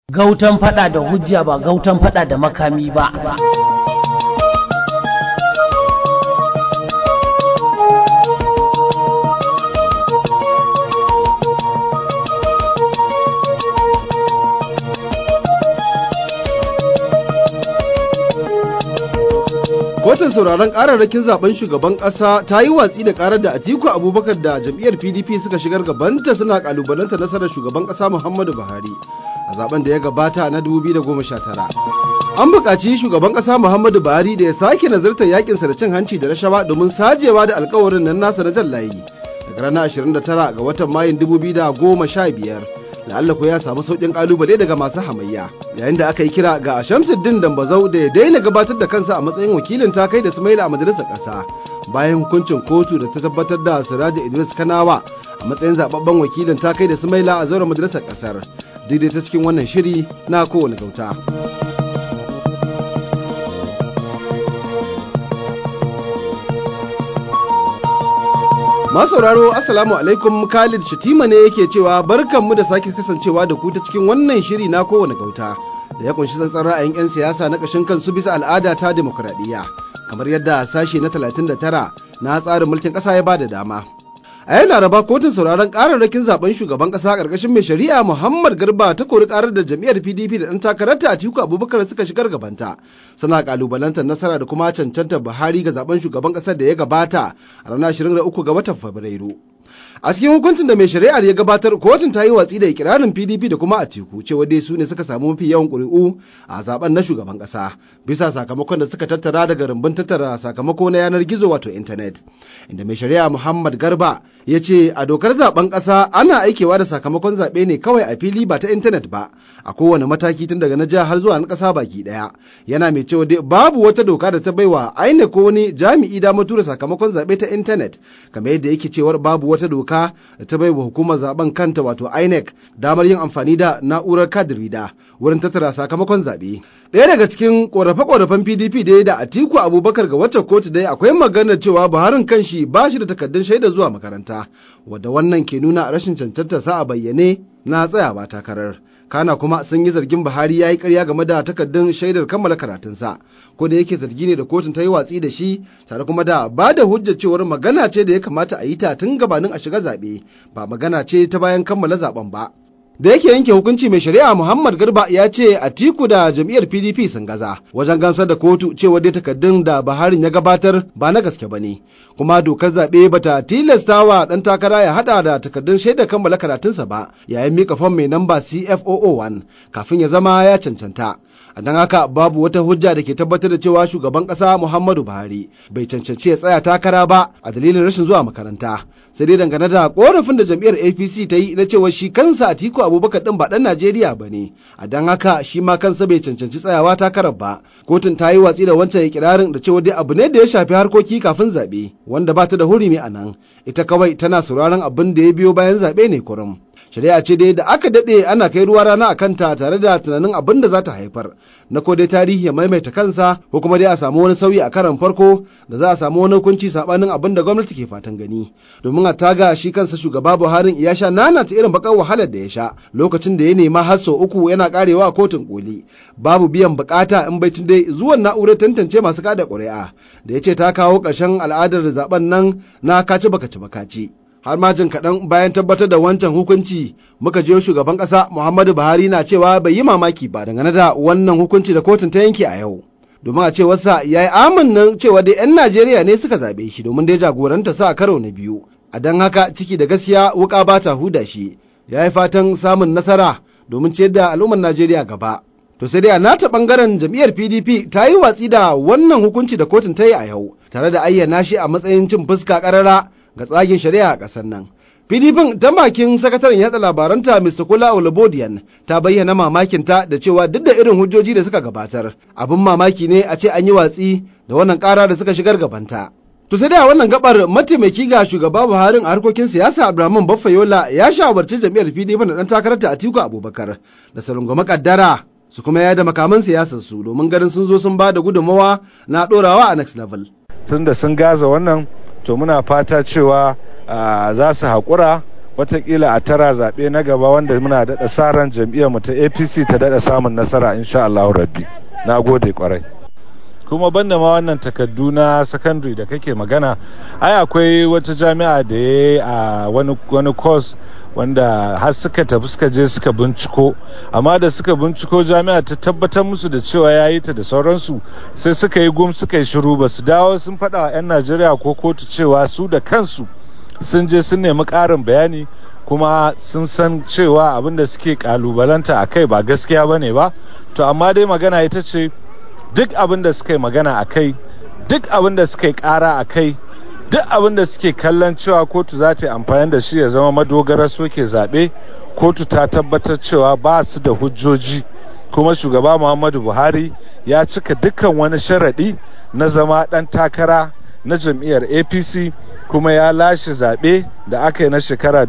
Gautan fada da hujja ba gautan fada da makami ba. Kotun sauraron kararrakin zaben shugaban kasa ta yi watsi da karar da Atiku Abubakar da jam'iyyar PDP suka shigar gabanta suna kalubalanta nasarar shugaban kasa Muhammadu Buhari a zaben da ya gabata na 2019. An buƙaci shugaban kasa Muhammadu Buhari da ya sake nazartar yakinsa da cin hanci da rashawa domin sajewa da alkawarin nan nasa na jan layi daga ranar 29 ga watan Mayun 2015. la'alla ko ya samu sauƙin kalubale daga masu hamayya yayin da aka yi kira ga Shamsuddin Dambazau da ya daina gabatar da kansa a matsayin wakilin takai da Sumaila a majalisar ƙasa bayan hukuncin kotu da ta tabbatar da Siraja Idris Kanawa a matsayin zababben wakilin takai da Sumaila a zauren majalisar ƙasar daidai ta cikin wannan shiri na kowane gauta. sauraro Assalamu alaikum Khalid Shatima ne yake cewa barkanmu da sake kasancewa da ku ta cikin wannan shiri na kowane gauta da ya kunshi tsantsan ra'ayin 'yan siyasa na ƙashin kansu bisa al'ada ta demokuraɗiyya kamar yadda sashe na 39 na tsarin mulkin ƙasa ya bada dama. a yau laraba kotun sauraron kararrakin zaben shugaban kasa karkashin mai shari'a muhammad garba ta kori karar da jam'iyyar pdp da dan takararta a tiku abubakar suka shigar gabanta suna kalubalantar nasara da kuma cancantar buhari ga zaben shugaban kasar da ya gabata a ranar 23 ga watan fabrairu a cikin hukuncin da mai shari'ar ya gabatar kotun ta yi watsi da ikirarin pdp da kuma atiku cewa dai su ne suka samu mafi yawan ƙuri'u a zaben na shugaban ƙasa bisa sakamakon da suka tattara daga rumbun tattara sakamako na yanar gizo wato intanet inda mai shari'a muhammad garba ya ce a dokar zaben ƙasa ana aikewa da sakamakon zaɓe ne kawai a fili ba ta intanet ba a kowane mataki tun daga na jiha har zuwa na ƙasa baki ɗaya yana mai cewa dai babu wata doka da ta baiwa aina ko wani jami'i damar tura sakamakon zaɓe ta intanet kamar yadda yake cewar babu wata doka doka da ta bai wa hukumar zaben kanta wato INEC damar yin amfani da na'urar kadirida wurin tattara sakamakon zaɓe. Ɗaya daga cikin ƙorafe-ƙorafen PDP dai da Atiku Abubakar ga wacce kotu dai akwai maganar cewa Buharin kanshi ba shi da takardun shaida zuwa makaranta, wadda wannan ke nuna rashin cancanta sa a bayyane na tsayawa takarar. Kana kuma sun yi zargin Buhari ya yi karya game da takardun shaidar kammala karatunsa, ko da yake zargi ne da kotun ta yi watsi da shi tare kuma da ba da hujjar cewar magana ce da ya kamata a yi ta tun gabanin a shiga zaɓe, ba magana ce ta bayan kammala zaɓen ba. da yake yanke hukunci mai shari'a Muhammad Garba ya ce Atiku da jam'iyyar PDP sun gaza wajen gamsar da kotu cewa dai takardun da Buharin ya gabatar ba na gaske ba ne kuma dokar zaɓe bata tilasta wa ɗan takara ya haɗa da takardun shaidar kammala karatunsa ba yayin mika fam mai namba CFOO1 kafin ya zama ya cancanta. a don haka babu wata hujja da ke tabbatar da cewa shugaban ƙasa Muhammadu Buhari bai cancanci ya tsaya takara ba a dalilin rashin zuwa makaranta sai dai dangane da korafin da jam'iyyar APC ta yi na cewa shi kansa Atiku Abubakar din ba dan Najeriya ba ne a don haka shi ma kansa bai cancanci tsayawa takarar ba kotun ta yi watsi da wancan ikirarin da cewa dai abu ne da ya shafi harkoki kafin zaɓe wanda ba ta da hurumi a nan ita kawai tana sauraron abin da ya biyo bayan zaɓe ne kurum shari'a ce dai da aka daɗe ana kai ruwa rana a kanta tare da tunanin abin da za ta haifar na ko dai tarihi ya maimaita kansa ko kuma dai a samu wani sauyi a karan farko da za a samu wani hukunci sabanin abin da gwamnati ke fatan gani domin a taga shi kansa shugaba buhari ya sha nana ta irin bakar wahalar da ya sha lokacin da ya nema har sau uku yana karewa a kotun koli babu biyan bukata in bai dai zuwan na'urar tantance masu kada ƙuri'a da ya ce ta kawo ƙarshen al'adar zaben nan na kaci bakaci bakaci har ma jin kaɗan bayan tabbatar da wancan hukunci muka je shugaban ƙasa muhammadu buhari na cewa bai yi mamaki ba dangane da wannan hukunci da kotun ta yanke a yau domin a cewarsa ya yi amannan cewa dai 'yan najeriya ne suka zaɓe shi domin dai jagoranta sa a karo na biyu a don haka ciki da gaskiya wuka ba ta huda shi ya yi fatan samun nasara domin ciyar da al'ummar najeriya gaba to sai dai a nata bangaren jam'iyyar pdp ta yi watsi da wannan hukunci da kotun ta yi a yau tare da ayyana shi a matsayin cin fuska karara ga tsagen shari'a a ƙasar nan. PDP ta bakin sakataren yatsa labaranta Mr. Kula Olubodiyan ta bayyana mamakinta da cewa duk da irin hujjoji da suka gabatar, abin mamaki ne a ce an yi watsi da wannan ƙara da suka shigar gabanta. To sai dai a wannan gabar mataimaki ga shugaba Buhari a harkokin siyasa Abdulrahman Baffayola ya shawarci jam'iyyar PDP da ɗan takararta Atiku Abubakar da su rungumi kaddara su kuma yada makaman siyasar su domin ganin sun zo sun ba da gudunmawa na ɗorawa a next level. Tun da sun gaza wannan to muna fata cewa za su haƙura watakila a tara zaɓe na gaba wanda muna daɗa sa ran jam'iyyarmu ta apc ta daɗa samun nasara insha allahu rabbi na gode kwarai kuma banda ma wannan takardu na secondary da kake magana ai akwai wata jami'a da ya a wani wani course wanda har suka tafi suka je suka binciko amma da suka binciko jami'a ta tabbatar musu da cewa ya yi ta da sauransu sai suka yi gum suka yi shiru ba su dawo sun faɗa wa 'yan najeriya ko kotu cewa su da kansu sun je sun nemi ƙarin bayani kuma sun san cewa abin da suke kalubalanta a kai ba gaskiya ba ne ba to amma dai magana ita ce duk abin da suka yi magana a kai duk abin da suka yi ƙara a kai duk abin da suke kallon cewa kotu za ta yi amfani da shi ya zama madogarar soke zaɓe kotu ta tabbatar cewa ba su da hujjoji kuma shugaba muhammadu buhari ya cika dukkan wani sharaɗi na zama ɗan takara na jam'iyyar apc kuma ya lashe zaɓe da aka yi na shekara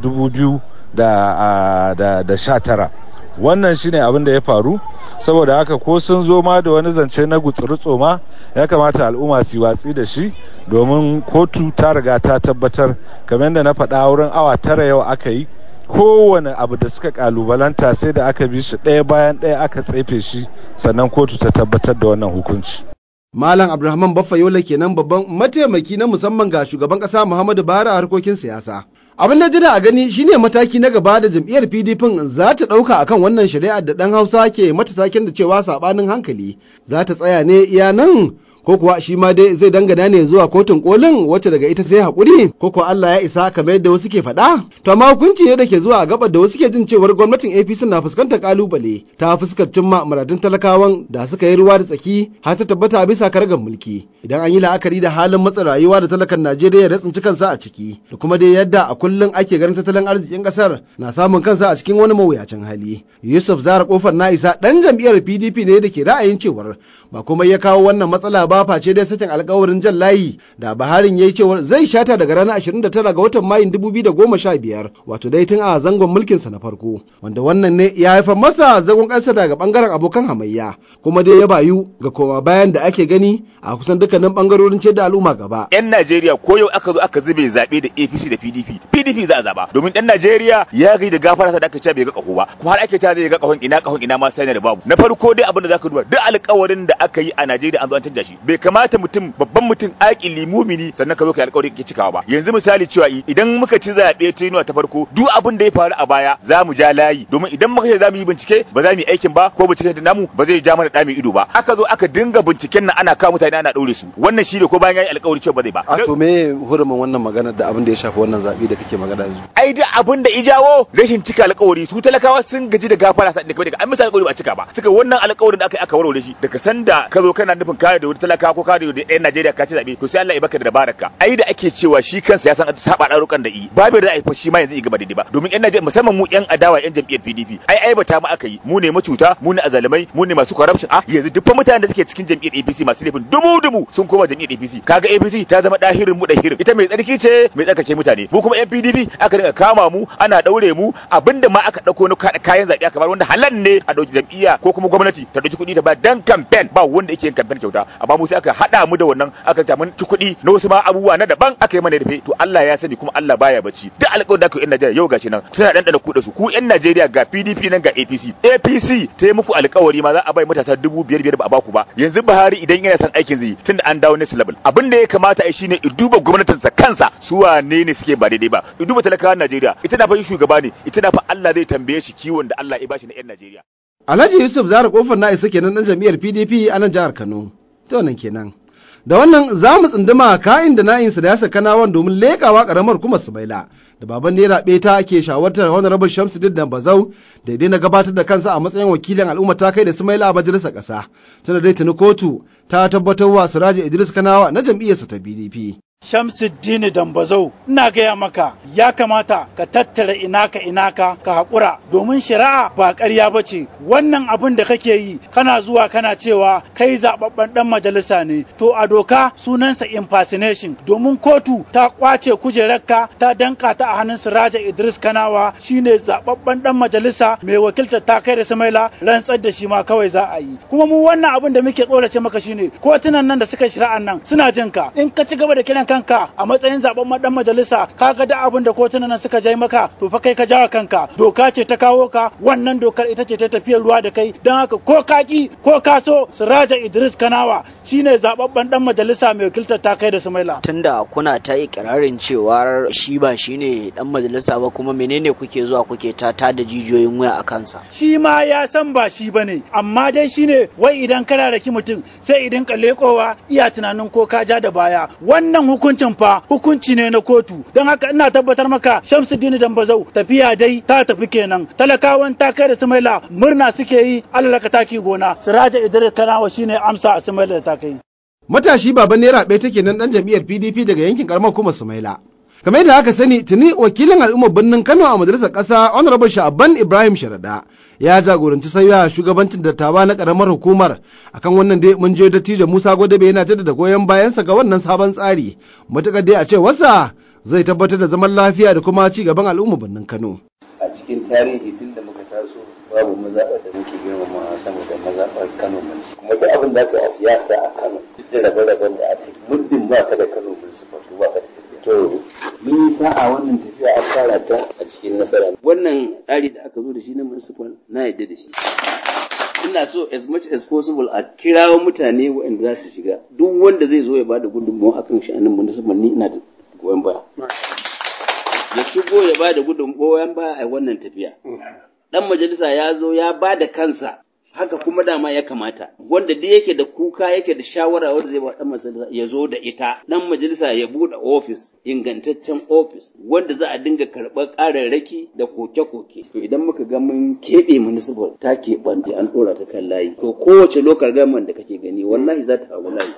2019 wannan shine abin da ya faru saboda haka ko sun zo ma da wani zance na gutsuru ma ya kamata al'umma su watsi da shi domin kotu ta riga ta tabbatar kamar yadda na faɗa wurin awa tara yau aka yi kowane abu da suka kalubalanta sai da aka bi shi ɗaya bayan ɗaya aka tsefe shi sannan kotu ta tabbatar da wannan hukunci Malam Abdulrahman Baffa Yola kenan babban mataimaki na musamman ga shugaban ƙasa Muhammadu Buhari a harkokin siyasa. Abin da jira a gani shine mataki na gaba da jam'iyyar PDP za ta ɗauka akan wannan shari'ar da ɗan Hausa ke mata taken da cewa saɓanin hankali. Za ta tsaya ne iya nan ko kuwa shi ma dai zai dangana ne zuwa kotun kolin wacce daga ita sai hakuri ko kuwa Allah ya isa kamar yadda wasu ke faɗa to amma hukunci ne da ke zuwa a gabar da wasu ke jin cewar gwamnatin APC na fuskantar kalubale ta fuskar cimma muradun talakawan da suka yi ruwa da tsaki har ta tabbata a bisa kargar mulki idan an yi la'akari da halin matsa rayuwa da talakan Najeriya ya tsinci kansa a ciki da kuma dai yadda a kullum ake ganin tattalin arzikin kasar na samun kansa a cikin wani mawuyacin hali Yusuf Zara kofar na isa dan jam'iyyar PDP ne da ke ra'ayin cewar ba komai ya kawo wannan matsala ba face dai sakin alkawarin jan layi da Baharin ya yi cewar zai shata daga ranar 29 ga watan Mayun 2015 wato dai tun a zangon mulkinsa na farko wanda wannan ne ya haifar masa zagon ƙasa daga bangaren abokan hamayya kuma dai ya bayu ga koma bayan da ake gani a kusan dukkanin bangarorin ce da al'umma gaba. 'Yan Najeriya ko yau aka zo aka zube zaɓe da APC da PDP PDP za a zaba domin ɗan Najeriya ya gai da gafara da aka ce bai ga ƙaho ba kuma har ake cewa zai ga ƙahon ina ƙahon ina ma sai da babu na farko dai abin da zaka duba duk alƙawarin da aka yi a Najeriya an zo an canja shi bai kamata mutum babban mutum aƙili mumini sannan ka zo ka alƙawari ke cikawa ba yanzu misali cewa idan muka ci zaɓe ta yinuwa ta farko duk abin da ya faru a baya za mu ja layi domin idan muka ce za mu yi bincike ba za mu yi aikin ba ko binciken da namu ba zai ja mana ɗa mai ido ba aka zo aka dinga binciken nan ana kawo mutane ana ɗaure su wannan shi ne ko bayan ya yi alƙawari cewa ba zai ba. A to me hurumin wannan magana da abin da ya shafi wannan zaɓe da kake magana yanzu? Ai da abin da ijawo rashin cika alƙawari su talakawa sun gaji da gafara sa da daga an misa alƙawari ba cika ba suka wannan alƙawarin da aka yi aka warware shi daga sanda ka zo kana nufin kare da wani talakawa ko kare da ɗayan Najeriya ka ci zaɓe to sai Allah ya baka da dabararka ai da ake cewa shi kansa ya san saba ɗarukan da yi babu da ai fa shi ma yanzu ya gaba daidai ba domin ƴan Najeriya musamman mu ƴan adawa ƴan jam'iyyar PDP ai ai bata mu aka yi mu ne macuta mu ne azalumai mu ne masu corruption ah yanzu duk fa mutanen da suke cikin jam'iyyar APC masu laifin dubu dubu sun koma jam'iyyar APC kaga APC ta zama dahirin mu dahirin ita mai tsarki ce mai tsarkake mutane mu kuma ƴan PDP aka dinga kama mu ana daure mu abinda ma aka dauko na kayan zaɓe aka bar wanda halal ne a dauki jam'iyya ko kuma gwamnati ta dauki kuɗi ta ba dan campaign ba wanda yake yin campaign kyauta amma mu sai aka hada mu da wannan aka ta mun ci kuɗi na wasu ma abubuwa na daban aka yi mana rufe to Allah ya sani kuma Allah baya bacci duk alƙawarin da aka yi Najeriya yau gashi nan suna dan ku da su ku ƴan Najeriya ga PDP nan ga APC APC ta yi muku alƙawari ma za a bai matasa dubu biyar biyar ba a baku ba yanzu Buhari idan yana son aikin zai tunda an dawo next level abin da ya kamata a shine duba gwamnatinsa kansa su wane ne suke ba daidai ba duba talakawan Najeriya ita na fa shugaba ne ita na fa Allah zai tambaye shi kiwon da Allah ya bashi na ƴan Najeriya Alhaji Yusuf Zara kofar na isa kenan dan jam'iyyar PDP a nan jihar Kano to nan kenan da wannan za mu tsunduma ka'in da na'in siyasa kanawan domin leƙawa ƙaramar kuma sumaila da baban naira ta ke shawartar honorable shamsuddin da bazau da na gabatar da kansa a matsayin wakilin al'umma ta kai da sumaila a majalisar ƙasa tana dai tuni kotu ta tabbatar wa siraji idris kanawa na jam'iyyarsa ta pdp Shamsuddin Dambazau ina gaya maka ya kamata ka tattara inaka inaka ka haƙura domin shari'a ba ƙarya ba ce wannan abin da kake yi kana zuwa kana cewa kai zaɓaɓɓen ɗan majalisa ne to a doka sunansa impersonation domin kotu ta ƙwace kujerarka ta danka ta a hannun Siraja Idris Kanawa shine zaɓaɓɓen ɗan majalisa mai wakiltar ta kai da Samaila rantsar da shi ma kawai za a yi kuma mu wannan abin da muke tsorace maka shine kotunan nan da suka shari'an nan suna jin ka in ka ci gaba da kiran kanka a matsayin zaben dan majalisa kaga da abin da kotunan nan suka jai maka to fa kai ka jawa kanka doka ce ta kawo ka wannan dokar ita ce ta tafiyar ruwa da kai don haka ko kaki ko kaso Siraja Idris Kanawa shine zababben dan majalisa mai wakiltar ta kai da Sumaila tunda kuna ta ikirarin cewa shi ba shine dan majalisa ba kuma menene kuke zuwa kuke ta ta da jijiyoyin wuya a kansa shi ma ya san ba shi bane amma dai shine wai idan kana raki mutum sai idan ka lekowa iya tunanin ko ka ja da baya wannan hukuncin fa hukunci ne na kotu don haka ina tabbatar maka Shamsuddin Dambazau tafiya dai ta tafi kenan talakawan ta kai da Sumaila murna suke yi Allah ka taki gona Siraja Idris Kanawa shine amsa a Sumaila da ta kai Matashi baban naira ɗaya take nan ɗan jam'iyyar PDP daga yankin karamar kuma Sumaila. kamar yadda aka sani tuni wakilin al'ummar birnin kano a majalisar ƙasa honorable sha'aban ibrahim sharada ya jagoranci sauya shugabancin dattawa na ƙaramar hukumar akan wannan dai mun je dattijo musa gwadabe yana jaddada goyon bayansa ga wannan sabon tsari matuƙar dai a ce wasa zai tabbatar da zaman lafiya da kuma ci gaban al'ummar birnin kano a cikin tarihi tun da muka taso babu mazaɓar da muke girmama sama da mazaɓar kano mulki kuma duk abin da aka yi a siyasa a kano duk da rabe-raben da aka yi muddin ba ka da kano mulki ba to ba ka da tafiya to mun yi sa'a wannan tafiya a fara ta a cikin nasara wannan tsari da aka zo da shi na municipal na yadda da shi ina so as much as possible a kirawo mutane waɗanda za su shiga duk wanda zai zo ya bada gudunmawa akan sha'anin municipal ni ina da goyon baya ya shigo ya bada gudunmawa baya a wannan tafiya dan majalisa ya zo ya ba da kansa haka kuma dama ya kamata wanda duk yake da kuka yake da shawara wanda zai ba dan majalisa ya zo da ita dan majalisa ya bude ofis ingantaccen ofis wanda za a dinga karɓar ƙararraki da koke-koke to idan muka ga mun keɓe municipal ta keɓanta an ɗora ta kan layi to kowace lokal government da kake gani wallahi za ta hawa layi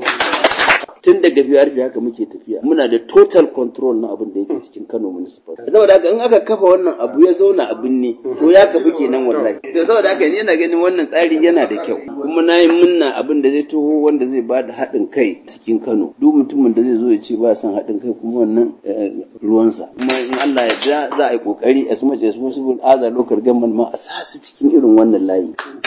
tun daga biyar haka muke tafiya muna da total control na abin da yake cikin Kano municipal saboda haka in aka kafa wannan abu ya zauna abin ne to ya kafu kenan wallahi to saboda haka ni yana ganin wannan tsari yana da kyau kuma na yi munna abin da zai taho wanda zai ba da haɗin kai cikin Kano duk mutumin da zai zo ya ce ba son haɗin kai kuma wannan ruwansa kuma in Allah ya da za a yi kokari as much as possible other local government ma a sa su cikin irin wannan layi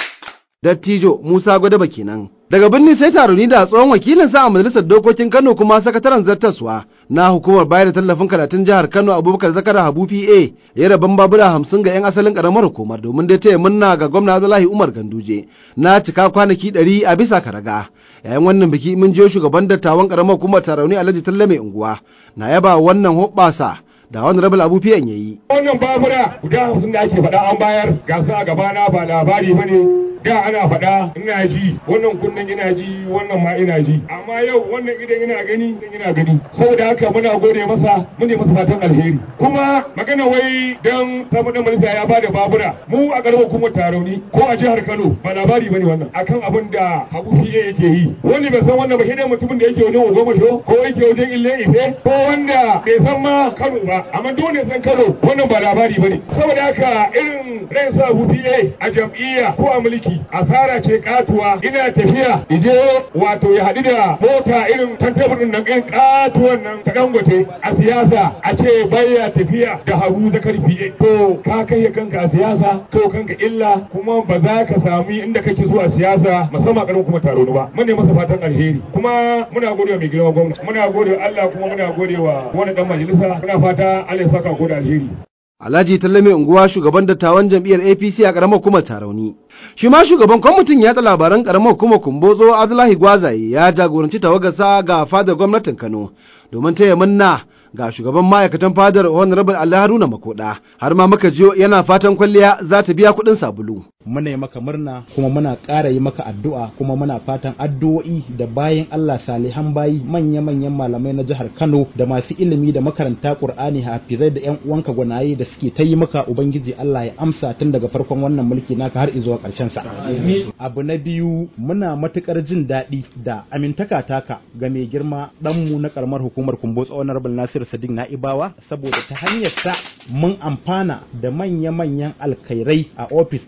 Dattijo Musa Gwadaba kenan. Daga birni sai taroni da tsohon wakilin sa a majalisar dokokin Kano kuma sakataren zartaswa na hukumar bayar da tallafin karatun jihar Kano Abubakar Zakara Habu PA ya rabon babura hamsin ga 'yan asalin karamar hukumar domin dai taya munna ga gwamna Abdullahi Umar Ganduje na cika kwanaki ɗari a bisa karaga. Yayin wannan biki mun je shugaban dattawan karamar hukumar tarauni Alhaji Talle mai unguwa na yaba wannan hoɓɓasa da wani rabin abu fiyan ya yi. Wannan babura guda hamsin da ake faɗa an bayar ga su a gabana ba labari ba ne da ana faɗa ina ji wannan kunnen ina ji wannan ma ina ji amma yau wannan idan ina gani idan ina gani saboda haka muna gode masa mun masa fatan alheri kuma magana wai dan samu dan majalisa ya bada babura mu a garin hukumar tarauni ko a jihar Kano ba labari bane wannan akan abin da Habu Fiye yake yi wanda bai san wannan ba shi mutumin da yake wajen Ogomasho ko yake wajen Ille Ife ko wanda bai san ma Kano ba amma dole san Kano wannan ba labari bane saboda haka irin ran sa Habu Fiye a jam'iyya ko a mulki asara ce katuwa ina tafiya ije wato ya haɗu da mota irin tantabur nan ɗin katuwan nan ta dangote a siyasa a ce baya tafiya da hagu zakar fiye to ka kai kanka a siyasa to kanka illa kuma ba za ka sami inda kake zuwa siyasa musamman karin kuma taro ba mun ne masa fatan alheri kuma muna gode wa mai girma gwamnati muna gode wa Allah kuma muna gode wa wani dan majalisa muna fata Allah ya saka gode alheri Alhaji Tallame unguwa shugaban dattawan jam'iyyar APC a ƙaramar hukumar Tarauni. Shi ma shugaban kwamitin yaɗa labaran ƙaramar hukumar Kumbotso Abdullahi Gwazaye ya jagoranci tawagarsa ga fadar gwamnatin Kano domin taya munna ga shugaban ma'aikatan fadar Honorable Allah Haruna Makoda har ma muka jiyo yana fatan kwalliya za ta biya kuɗin sabulu. muna yi maka murna kuma muna ƙara yi maka addu'a kuma muna fatan addu'o'i da bayan Allah salihan bayi manya-manyan malamai na jihar Kano da masu ilimi da makaranta Qur'ani hafizai da ƴan uwanka gwanaye da suke ta yi maka ubangiji Allah ya amsa tun daga farkon wannan mulki naka har zuwa ƙarshen sa abu na biyu muna matukar jin daɗi da amintaka taka ga mai girma ɗanmu na karamar hukumar Kumbotso Honorable Nasir Sadiq Na'ibawa saboda ta hanyar sa mun amfana da manya-manyan alkhairai a ofis ɗinka na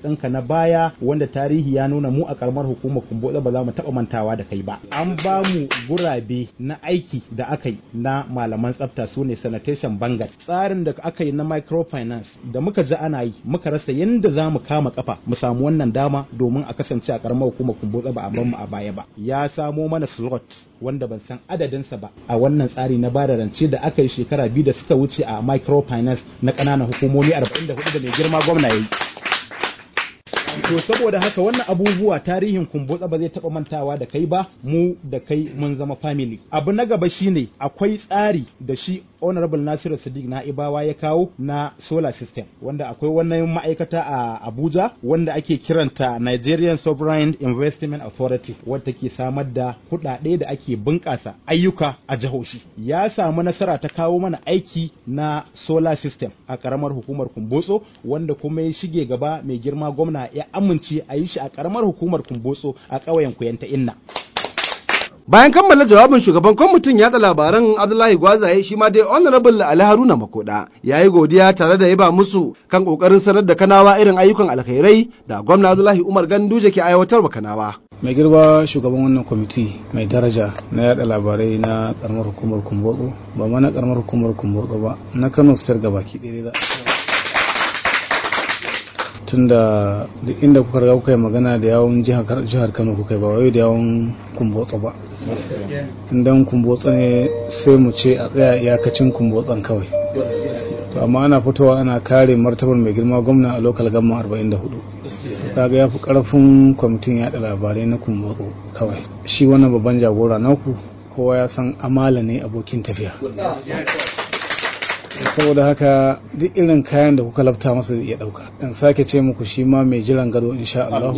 baya wanda tarihi ya nuna mu a karamar hukumar kumbotsa ba za mu taɓa mantawa da kai ba an ba mu gurabe na aiki da aka yi na malaman tsafta su ne sanitation bangat tsarin da aka yi na microfinance da muka ji ana yi muka rasa yadda za mu kama kafa mu samu wannan dama domin a kasance a karamar hukumar kumbotsa ba a bar mu a baya ba ya samo mana slot wanda ban san adadinsa ba a wannan tsari na bada rance da aka yi shekara biyu da suka wuce a microfinance na ƙananan hukumomi 44 da mai girma gwamna ya yi to saboda haka wannan abubuwa tarihin kumbotsa ba zai taba mantawa da kai ba mu da kai mun zama family abu na gaba shine akwai tsari da shi honorable nasiru sadiq na ibawa ya kawo na solar system wanda akwai wannan ma'aikata a abuja wanda ake kiranta nigerian sovereign investment authority wadda ke samar da kuɗaɗe da ake bunƙasa ayyuka a jihohi ya samu nasara ta kawo mana aiki na solar system a ƙaramar hukumar kumbotso wanda kuma ya shige gaba mai girma gwamna ya amince a yi shi a karamar hukumar kumbotso a ƙauyen kuyanta inna bayan kammala jawabin shugaban kwamitin yada labaran abdullahi gwazaye shi ma dai honorable ali haruna makoda ya yi godiya tare da yaba musu kan kokarin sanar da kanawa irin ayyukan alkhairai da gwamna abdullahi umar ganduje ke aiwatarwa kanawa mai girba shugaban wannan kwamiti mai daraja na yada labarai na karamar hukumar kumbotso ba ma na karamar hukumar kumbotso ba na kano state gabaki ɗaya za tunda duk inda kuka riga kuka yi magana da yawon jihar kano kuka yi ba wai da yawon kumbotsa ba idan kumbotsa ne sai mu ce a tsaya iyakacin kumbotsan kawai to amma ana fitowa ana kare martabar mai girma gwamna a lokal gamma 44 kaga ya fi karfin kwamitin yada labarai na kumbotso kawai shi wannan babban jagora naku kowa ya san amala ne abokin tafiya saboda haka duk irin kayan da kuka lafta masa ya dauka in sake ce muku shi ma mai jiran gado insha Allah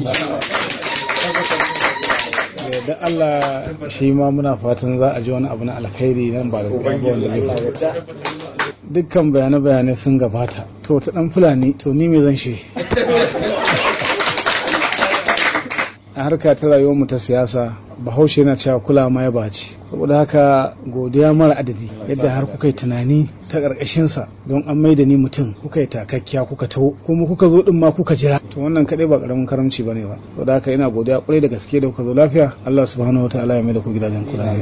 da Allah shi ma muna fatan za a ji wani abu na alkhairi nan ba da wanda zai faru dukkan bayane-bayanai sun gabata to ta dan fulani to ni me zan shi a harka ta rayuwar mu ta siyasa bahaushe yana cewa kula ma ya baci saboda haka godiya mara adadi yadda har kuka yi tunani ta ƙarƙashinsa don an mai da ni mutum kuka yi takakkiya kuka taho kuma kuka zo din ma kuka jira to wannan kadai ba karamin karamci bane ba saboda haka ina godiya kwarai da gaske da kuka zo lafiya Allah subhanahu wataala ya mai da ku gidajen kula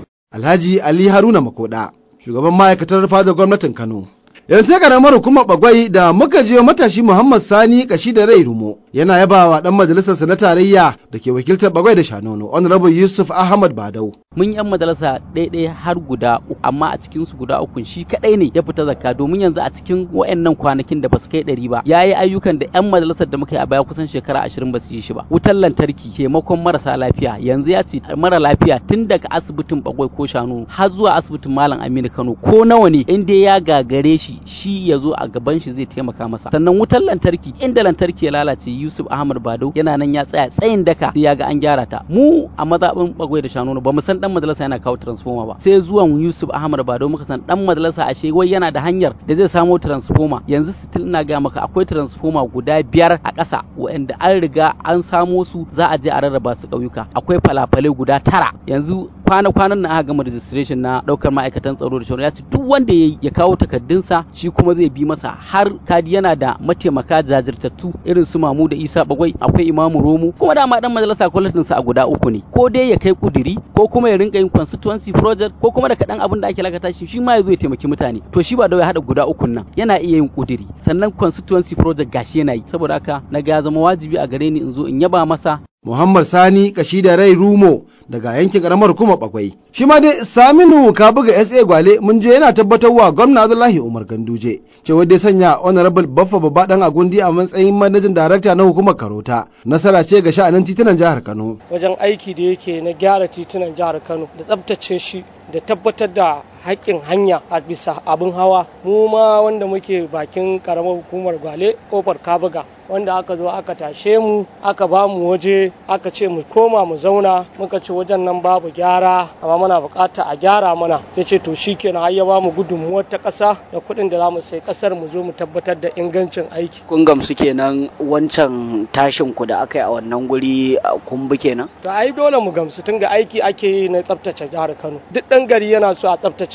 Alhaji Ali Haruna Makoda shugaban ma'aikatar fadar gwamnatin Kano yanzu sai karamar hukumar bagwai da muka je matashi muhammad sani kashi da rai rumo yana yaba wa dan majalisarsa na tarayya da ke wakiltar bagwai da shanono honorable yusuf ahmad badau mun yan majalisa ɗaiɗai har guda uku amma a cikin su guda uku shi kadai ne ya fita zakka domin yanzu a cikin wayannan kwanakin da basu kai ɗari ba yayi ayyukan da yan majalisar da muka yi a baya kusan shekara ashirin basu yi shi ba wutar lantarki taimakon marasa lafiya yanzu ya ce mara lafiya tun daga asibitin bagwai ko shanu har zuwa asibitin malam aminu kano ko nawa ne in dai ya gagare shi shi ya zo a gaban shi zai taimaka masa sannan wutar lantarki inda lantarki ya lalace yusuf ahmad bado yana nan ya tsaya tsayin daka sai ya ga an gyara ta mu a mazaɓin bagwai da shanu ba mu san dan majalisa yana kawo transformer ba sai zuwan yusuf ahmad bado muka san dan majalisa ashe wai yana da hanyar da zai samo transformer yanzu still ina ga maka akwai transformer guda biyar a ƙasa waɗanda an riga an samo su za a je a rarraba su ƙauyuka akwai falafalai guda tara yanzu kwana-kwanan na aka gama registration na ɗaukar ma'aikatan tsaro da shauran ya ce duk wanda ya ya kawo takardunsa shi kuma zai bi masa har kadi yana da mataimaka jajirtattu irin su mamu da isa bagwai akwai imamu romo kuma dama dan majalisa kwalatin sa a guda uku ne ko dai ya kai kuduri ko kuma ya rinka yin constituency project ko kuma da kaɗan abin da ake lakata shi shi ma ya zo ya taimaki mutane to shi ba da ya haɗa guda uku nan yana iya yin kuduri sannan constituency project gashi yana yi saboda haka na ga ya zama wajibi a gare ni in zo in yaba masa Muhammad Sani kashi da rai Rumo daga yankin karamar kuma bakwai. Shi ma dai Saminu ka buga SA Gwale mun je yana tabbatar wa gwamna Abdullahi Umar Ganduje cewa dai sanya Honorable Baffa Babba dan Agundi a matsayin manajin darakta na hukumar Karota. Nasara ce ga sha'anin titunan jihar Kano. Wajen aiki da yake na gyara titunan jihar Kano da tsabtace shi da tabbatar da haƙƙin hanya a bisa abin hawa mu ma wanda muke bakin karamar hukumar gwale kofar kabuga wanda aka zo aka tashe mu aka ba mu waje aka ce mu koma mu zauna muka ce wajen nan babu gyara amma muna bukata a gyara mana ya ce to shi kenan har ya ba mu gudunmuwar ta ƙasa da kuɗin da za mu sai ƙasar mu zo mu tabbatar da ingancin aiki. kun gamsu kenan wancan tashin ku da aka yi a wannan guri kun bi kenan. to ai dole mu gamsu tun ga aiki ake yi na tsaftace jihar kano duk ɗan gari yana so a tsaftace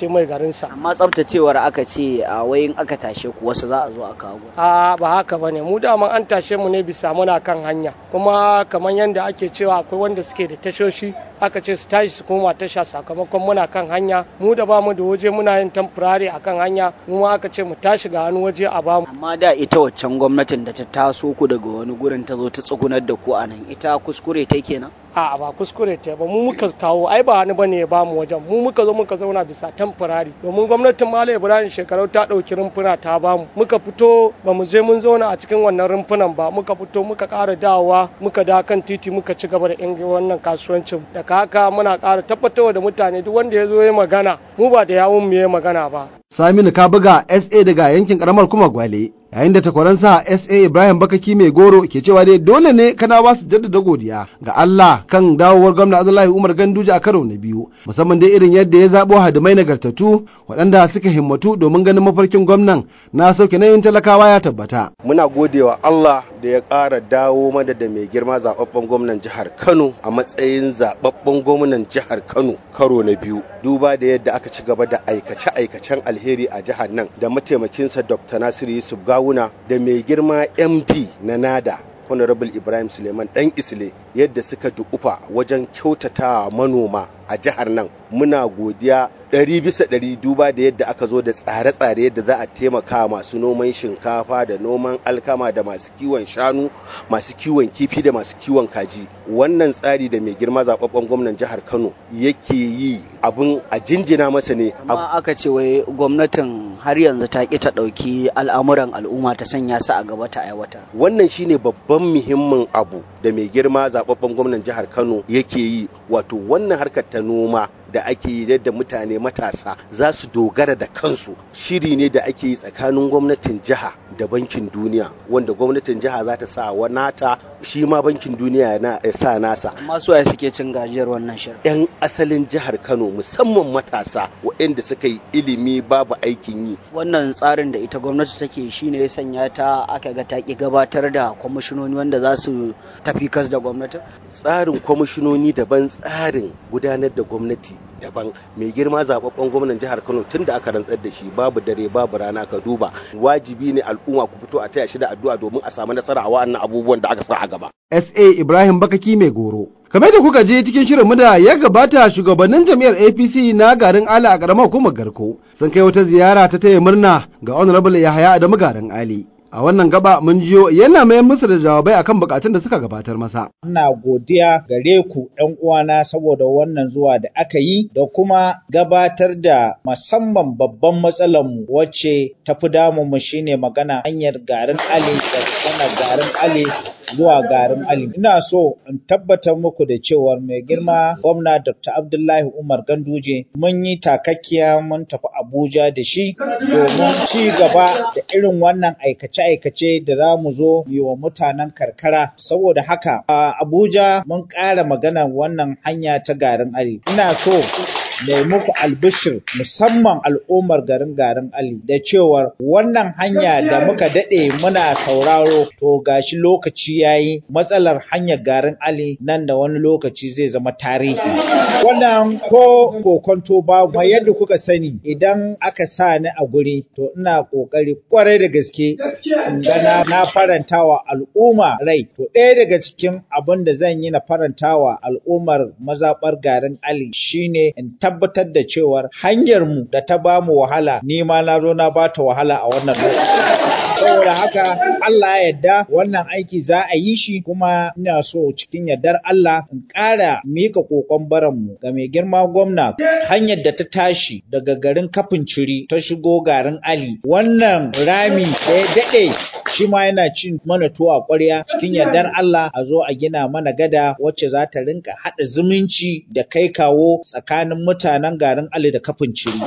tsabtace mai garinsa amma tsabtacewar aka ce a wayin aka tashe ku wasu za a zo a kawo a ba haka bane mu dama an tashe mu ne bisa muna kan hanya kuma kamar yadda ake cewa akwai wanda suke da tashoshi aka ce su tashi su koma tasha sakamakon muna kan hanya mu da bamu da waje muna yin tamfurare a kan hanya mu ma aka ce mu tashi ga wani waje a bamu amma da ita waccan gwamnatin da ta taso ku daga wani gurin ta zo ta tsugunar da ku a nan ita kuskure ta kenan a ba kuskure ta ba mu muka kawo ai ba wani bane ya bamu wajen mu muka zo muka zauna bisa tamfurari domin gwamnatin malam ibrahim shekarau ta ɗauki rumfuna ta bamu muka fito ba mu je mun zauna a cikin wannan rumfunan ba muka fito muka ƙara dawowa muka da kan titi muka ci gaba da ingi wannan kasuwancin daga haka muna ƙara tabbatarwa da mutane duk wanda ya zo ya magana mu ba da yawun mu ya magana ba Saminu Kabuga SA daga yankin karamar kuma Gwale. Yayin da takwaransa SA Ibrahim Bakaki mai goro ke cewa dai dole ne kana ba su jaddada godiya ga Allah kan dawowar gwamna Abdullahi Umar Ganduje a karo na biyu musamman dai irin yadda ya zabo hadimai nagartattu waɗanda suka himmatu domin ganin mafarkin gwamnan na sauke nayin talakawa ya tabbata. Muna godewa Allah da ya ƙara dawo mana da mai girma zababben gwamnan jihar Kano a matsayin zababben gwamnan jihar Kano karo na biyu duba da yadda aka ci gaba da aikace-aikacen alheri a jihar nan da mataimakinsa Dr. Nasiru Yusuf Gawuna da mai girma MD na NADA Honorable Ibrahim Suleiman dan Isle yadda suka dukufa wajen kyautata manoma a jihar nan muna godiya ɗari bisa ɗari duba da yadda aka zo da tsare-tsare yadda za a taimaka masu noman shinkafa da noman alkama da masu kiwon shanu masu kiwon kifi da masu kiwon kaji wannan tsari da mai girma zababben gwamnan jihar kano yake yi abin a jinjina masa ne amma aka ce wai gwamnatin har yanzu ta ki ta ɗauki al'amuran al'umma ta sanya su a gaba ta aiwata wannan shine babban muhimmin abu da mai girma zababben gwamnan jihar kano yake yi wato wannan harkar ta noma da ake yi yadda mutane matasa za su dogara da kansu shiri ne da ake yi tsakanin gwamnatin jiha da bankin duniya wanda gwamnatin jiha za ta sa wa nata shi ma bankin duniya na ya sa nasa amma su waye suke cin gajiyar wannan shirin yan asalin jihar kano musamman matasa waɗanda suka yi ilimi babu aikin yi wannan tsarin da ita gwamnati take shi ne ya sanya ta aka ga ta ki gabatar da kwamishinoni wanda za su tafi kas da gwamnati tsarin kwamishinoni daban tsarin gudanar da gwamnati daban mai girma zababben gwamnan jihar kano tun da aka rantsar da shi babu dare babu rana ka duba wajibi ne al'umma ku fito a taya shi da addu'a domin a samu nasara a wa'annan abubuwan da aka sa a gaba SA Ibrahim Bakaki mai goro kamar da kuka je cikin shirin mu da ya gabata shugabannin jam'iyyar APC na garin Ali a karamar hukumar Garko sun kai wata ziyara ta taya murna ga Honorable Yahaya Adamu garin Ali a wannan gaba mun jiyo yana mai musu da jawabai akan bukatun da suka gabatar masa. Ina godiya gare ku ɗan uwana saboda wannan zuwa da aka yi da kuma gabatar da musamman babban matsalar mu wacce ta fi damun mu shine magana hanyar garin Ali da kana garin Ali zuwa garin Ali. Ina so in tabbatar muku da cewar mai girma gwamna Dr. Abdullahi Umar Ganduje mun yi takakkiya mun tafi Abuja da shi domin ci gaba da irin wannan aikace-aikace da za mu zo yi wa mutanen karkara. Saboda haka a Abuja mun ƙara magana wannan hanya ta garin Ali. Ina so da muku albishir musamman al'ummar garin garin Ali da cewar wannan hanya da muka daɗe muna sauraro to gashi lokaci yayi matsalar hanyar garin Ali nan da wani lokaci zai zama tarihi. Wannan ko kokonto ba mai yadda kuka sani idan aka sa ni a guri to ina kokari kwarai da gaske in gana na farantawa al'umma rai to ɗaya daga cikin abin da zan yi na farantawa al'ummar mazaɓar garin Ali shine in tabbatar da cewar hanyar mu da ta bamu wahala ni ma na zo na bata wahala a wannan lokaci. Saboda haka Allah ya yarda wannan aiki za a yi shi kuma ina so cikin yardar Allah in ƙara mika kokon baran mu ga mai girma gwamna hanyar da ta tashi daga garin kafin ciri ta shigo garin Ali wannan rami da ya daɗe shi ma yana cin mana tuwo a ƙwarya cikin yardar Allah a zo a gina mana gada wacce za ta rinka haɗa zumunci da kai kawo tsakanin mutanen garin Ali da kafin ciri.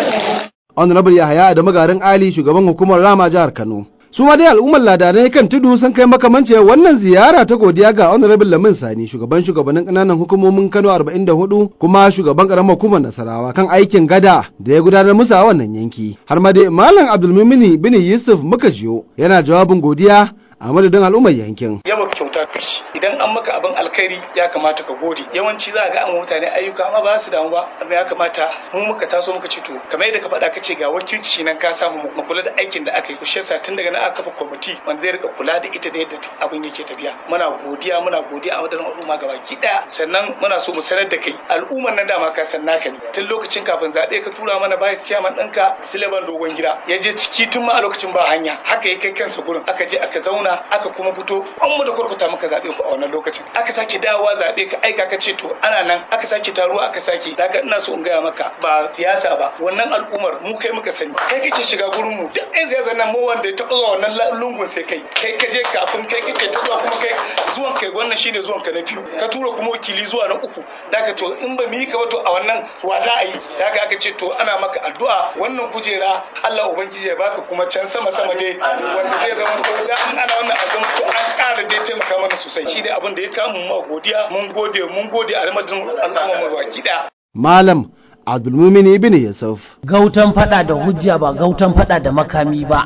Honorable Yahaya da magarin Ali shugaban hukumar Rama jihar Kano. Su ma dai al'ummar ladanai kan tudu sun kai makamance wannan ziyara ta godiya ga Honorable Lamin Sani shugaban shugabannin ƙananan hukumomin Kano 44 kuma shugaban ƙaramar hukumar Nasarawa kan aikin gada da ya gudanar musu a wannan yanki. Har ma dai Malam Abdulmumini bin Yusuf muka jiyo yana jawabin godiya a madadin al'ummar yankin. Yawa kyauta kashi idan an maka abin alkhairi ya kamata ka gode yawanci za ga an mutane ayyuka amma ba su damu ba amma ya kamata mu muka taso muka ce to kamar yadda ka faɗa ka ce ga wakilci nan ka samu mu kula da aikin da aka yi kushe sa tun daga nan aka kafa kwamiti wanda zai rika kula da ita da yadda abin yake tafiya muna godiya muna godiya a madadin al'umma gabaki daya sannan muna so mu sanar da kai al'ummar nan dama ka san naka ne tun lokacin kafin zaɓe ka tura mana vice chairman ɗinka sileban dogon gida ya je ciki tun ma a lokacin ba hanya haka ya kai kansa gurin aka je aka zauna aka kuma fito an mu da kurkuta maka zaɓe ku a wannan lokacin aka sake dawowa zaɓe ka aika ka ce to ana nan aka sake taruwa aka sake daga ina so in gaya maka ba siyasa ba wannan al'ummar mu kai muka sani kai kake shiga gurin mu duk ɗan siyasa nan mu wanda ya taɓa zuwa wannan lungun sai kai kai ka je kafin kai kake ta zuwa kuma kai zuwan kai wannan shine zuwan ka na biyu ka tura kuma wakili zuwa na uku daga to in ba mu yi ka ba to a wannan wa za a yi daga aka ce to ana maka addu'a wannan kujera Allah ubangiji ya baka kuma can sama sama dai wanda zai zama ko da an ana wannan azuma to an ƙara dai taimaka mana sosai shi dai abin da ya kamu ma godiya mun gode mun gode a madadin al'umma mu baki daya Malam Abdulmumin ibn Yusuf. Gautan fada da hujja ba gautan fada da makami ba.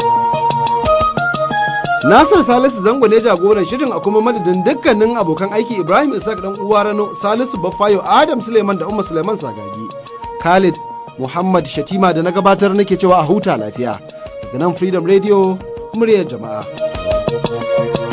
Nasir Salisu Zango ne jagoran shirin a kuma madadin dukkanin abokan aiki Ibrahim Isaac dan uwa Rano Salisu Baffayo Adam Suleiman da Umma Suleiman Sagagi. Khalid Muhammad Shatima da na gabatar nake cewa a huta lafiya. Daga nan Freedom Radio muryar jama'a.